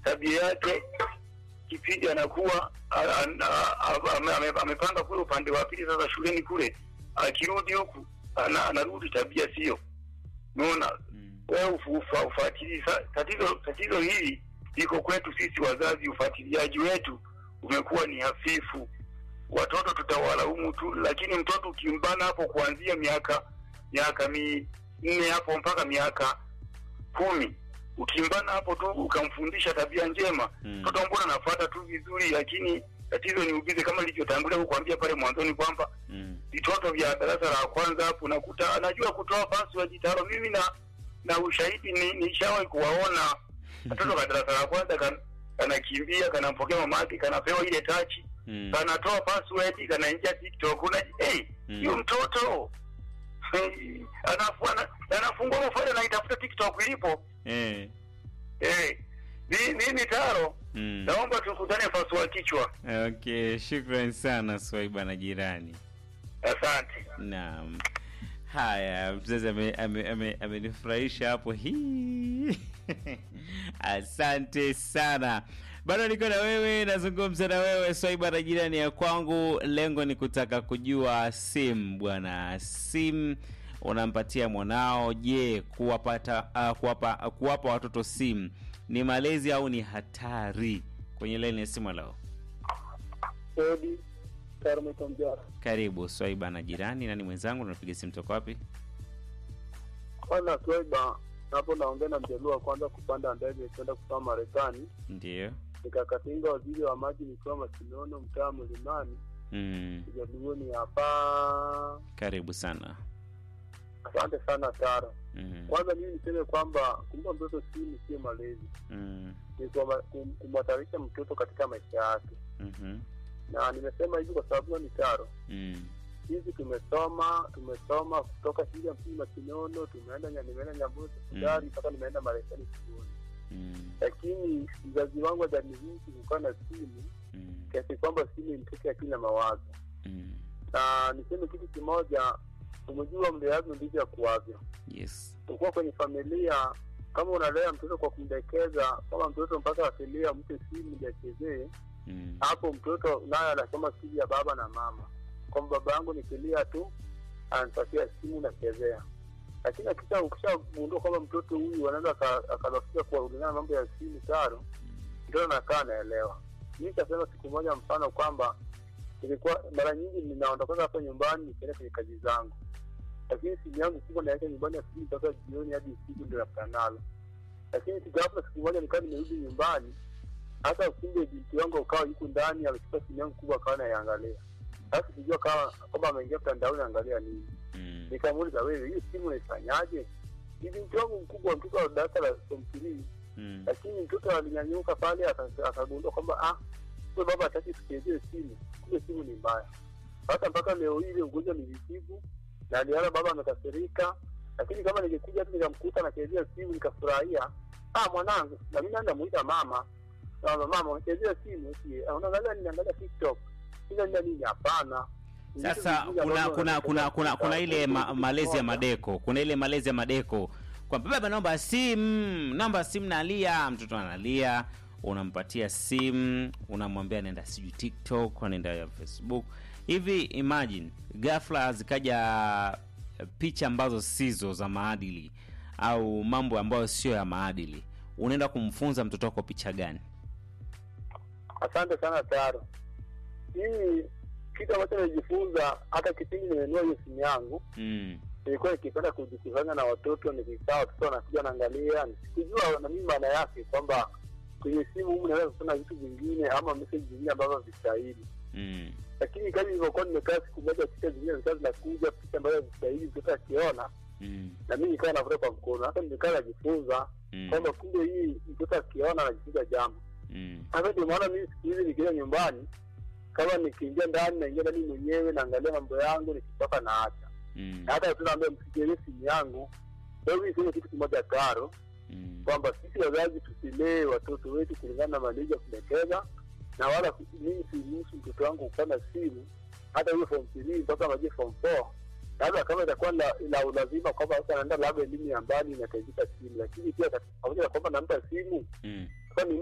tabia yake kipindi anakuwa a- a- a- ame- ame- amepanga kule upande wa pili, sasa shuleni kule, akirudi huku ana- anarudi tabia sio. Unaona, Mm. wewe ufu- ufa- ufuatilii. Sa- Tatizo tatizo hili liko kwetu sisi wazazi, ufuatiliaji wetu umekuwa ni hafifu. Watoto tutawalaumu tu, lakini mtoto ukimbana hapo kuanzia miaka miaka minne hapo mpaka miaka kumi ukimbana hapo tu ukamfundisha tabia njema Mm. mtoto mbona anafuata tu vizuri, lakini tatizo ni ubize, kama nilivyotangulia kukwambia pale mwanzoni kwamba Mm. vitoto vya darasa la kwanza hapo unakuta anajua kutoa password taro. Mimi na na ushahidi ni nishawahi kuwaona watoto wa darasa la kwanza kan, kanakimbia kanampokea mama yake kanapewa ile tachi Mm. kanatoa password kanaingia TikTok una hey, Mm. hiyo mtoto hey, anafu, ana, anafungua mafaili anaitafuta TikTok ilipo Eh. eh ni nini taro Mm. naomba tukutane pasua kichwa Okay, shukran sana Swaiba na jirani. asante Naam. Haya, mzazi amenifurahisha ame, ame, amenifurahisha hapo hii. Asante sana. Bado niko na wewe, nazungumza na wewe Swaiba na jirani ya kwangu. Lengo ni kutaka kujua simu bwana, simu unampatia mwanao. Je, kuwapata uh, kuwapa, kuwapa watoto simu ni malezi au ni hatari? Kwenye laini ya simu leo. Odi Karmeto Mjara. Karibu Swaiba na jirani, nani mwenzangu? Unapiga simu toka wapi? Kwanza Swaiba, hapo naongea na mjaluo wa kwanza kupanda ndege kwenda kusoma Marekani, Ndio. nikakatinga waziri wa maji nikiwa Masinono, mtaa Mlimani, Mm. ujaluoni hapa. Karibu sana. Asante sana Tara. Mm. Kwanza mimi niseme kwamba kumpa mtoto simu sio malezi, Mm. ni kuwama- kum- kumhatarisha mtoto katika maisha yake, Mhm. na nimesema hivi kwa sababu ni Taro Mm. hizi tumesoma tumesoma kutoka shule ya msingi Masinono, tumeenda nya- nimeenda Nyambura sekondari mpaka nimeenda Marekani chuoni, Mm. lakini mzazi wangu hajaniruhusu kukaa na simu Mm. kiasi kwamba simu imteke akili na mawazo. Mm. Na niseme kitu kimoja, umejua mleavyo ndivyo akuavyo. Yes. Ukuwa kwenye familia, kama unalea mtoto kwa kumdekeza, kama mtoto mpaka akilia mpe simu ndio achezee, Mm. hapo mtoto naye anasoma siri ya baba na mama, kwamba baba yangu nikilia tu ananipatia simu nachezea. Lakini akisha ukishagundua kwamba mtoto huyu anaweza aka- akalafika kuwaulingana mambo ya simu taro, mtoto anakaa anaelewa. Mi nitasema siku moja mfano kwamba nilikuwa mara nyingi ninaondokaga hapa nyumbani nikienda kwenye kazi zangu, lakini simu yangu kubwa naweka nyumbani asubuhi mpaka jioni hadi usiku ndio nakutana nalo. Lakini sijaapa siku moja nikawa nimerudi nyumbani hata kumbe binti wangu ukawa yuko ndani amechukua simu yangu kubwa akawa naiangalia. Sasa sijua kama kwamba ameingia mtandaoni angalia nini. Mm. Nikamuuliza, wewe hii simu unaifanyaje? Ni binti wangu mkubwa, mtoto wa darasa la form three, Mm. lakini mtoto alinyanyuka pale aka- akagundua kwamba ah, kumbe baba hataki tuchezee simu, kumbe simu ni mbaya. Sasa mpaka leo hii ile ugonjwa nilitibu na aliona baba amekasirika, lakini kama ningekuja tu nikamkuta anachezea simu nikafurahia, ah, mwanangu, na mimi naenda muita mama Mama, mama unachezea simu eti ah, unaangalia nini? Angalia TikTok. Ila nini nini? Hapana. Ni vitu Sasa vingine kuna ambavyo kuna kuna wanapenda kuna kuna ile ma, kutoka malezi ya kutoka. madeko, kuna ile malezi ya madeko kwamba baba, naomba simu, naomba simu, nalia. Mtoto analia, unampatia simu, unamwambia nenda sijui TikTok, nenda Facebook. Hivi imagine ghafla zikaja eh, picha ambazo sizo za maadili au mambo ambayo sio ya maadili, unaenda kumfunza mtoto wako picha gani? Asante sana Taro. Mimi kitu ambacho nimejifunza hata kipindi nimenunua hiyo simu yangu, Mm. nilikuwa nikipenda kujikusanya na watoto, nikikaa watoto wanakuja naangalia, sikujua na mimi maana yake kwamba kwenye simu humu naweza kusoma vitu vingine ama message zingine ambavyo havistahili. Mm. Lakini kama ilivyokuwa nimekaa siku moja, picha zingine zikawa zinakuja, picha ambazo havistahili, mtoto akiona Mm. na mimi nikawa navuta kwa mkono. Hata nimekaa najifunza Mm. kwamba kumbe hii mtoto akiona anajifunza jambo. Mm. Sasa ndio maana mimi siku hizi nikienda nyumbani, kama nikiingia ndani, naingia ndani mwenyewe, naangalia mambo yangu, nikitoka naacha. Mm. Na hata watu naambia msikilie simu yangu. Kwa hiyo niseme kitu kimoja Karo, Mm. kwamba sisi wazazi tusilee watoto wetu kulingana na malezi ya kudekeza, na wala ku- mimi siruhusu mtoto wangu kuwa na simu hata hiyo form 3 mpaka maje form 4 labda kama itakuwa la, la ulazima kwamba sasa anaenda labda elimu ya mbali inahitajika simu, lakini pia pamoja na kwamba nampa simu Mm. kwani